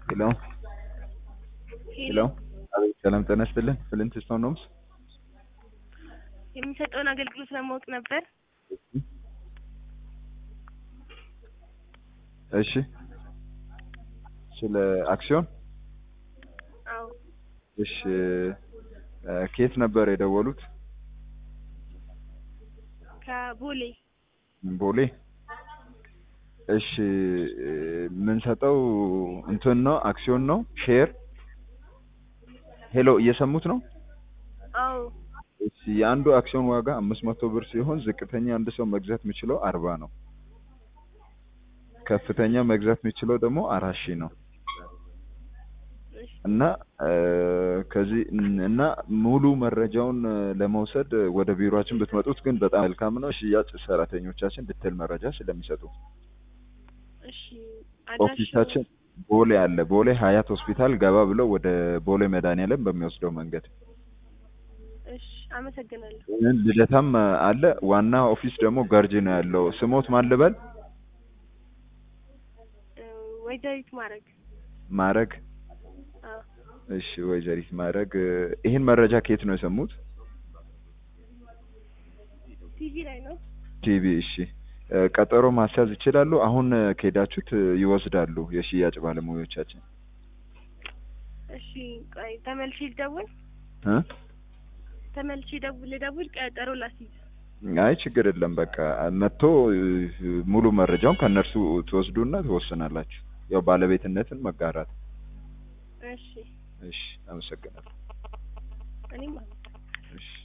ሄሎ ሄሎ አቤት ሰላም ጤና ይስጥልን ፍሊንት ስቶን ሆምስ የሚሰጠውን አገልግሎት ለማወቅ ነበር። እሺ ስለ አክሲዮን አዎ እሺ ከየት ነበር የደወሉት ከቦሌ ቦሌ እሺ የምንሰጠው እንትን ነው አክሲዮን ነው ሼር ሄሎ እየሰሙት ነው አዎ እሺ የአንዱ አክሲዮን ዋጋ አምስት መቶ ብር ሲሆን ዝቅተኛ አንድ ሰው መግዛት የሚችለው አርባ ነው ከፍተኛ መግዛት የሚችለው ደግሞ አራት ሺህ ነው እና ከዚህ እና ሙሉ መረጃውን ለመውሰድ ወደ ቢሮአችን ብትመጡት ግን በጣም መልካም ነው። ሽያጭ ሰራተኞቻችን ዲቴል መረጃ ስለሚሰጡ እሺ ኦፊሳችን ቦሌ አለ። ቦሌ ሀያት ሆስፒታል ገባ ብለው ወደ ቦሌ መድኃኒዓለም በሚወስደው መንገድ እሺ አመሰግናለሁ። ልደታም አለ። ዋና ኦፊስ ደግሞ ገርጂ ነው ያለው። ስሞት ማን ልበል? ወይዘሪት ማድረግ ማረግ አዎ እሺ ወይዘሪት ማድረግ ይህን መረጃ ከየት ነው የሰሙት? ቲቪ ላይ ነው። ቲቪ። እሺ ቀጠሮ ማስያዝ ይችላሉ። አሁን ከሄዳችሁት ይወስዳሉ የሽያጭ ባለሙያዎቻችን። እሺ ቆይ ተመልሼ ልደውል እ ተመልሼ ደውል ልደውል ቀጠሮ ላስይዝ። አይ ችግር የለም። በቃ መጥቶ ሙሉ መረጃውን ከእነርሱ ትወስዱና ትወስናላችሁ። ያው ባለቤትነትን መጋራት። እሺ እሺ አመሰግናለሁ። እኔም እሺ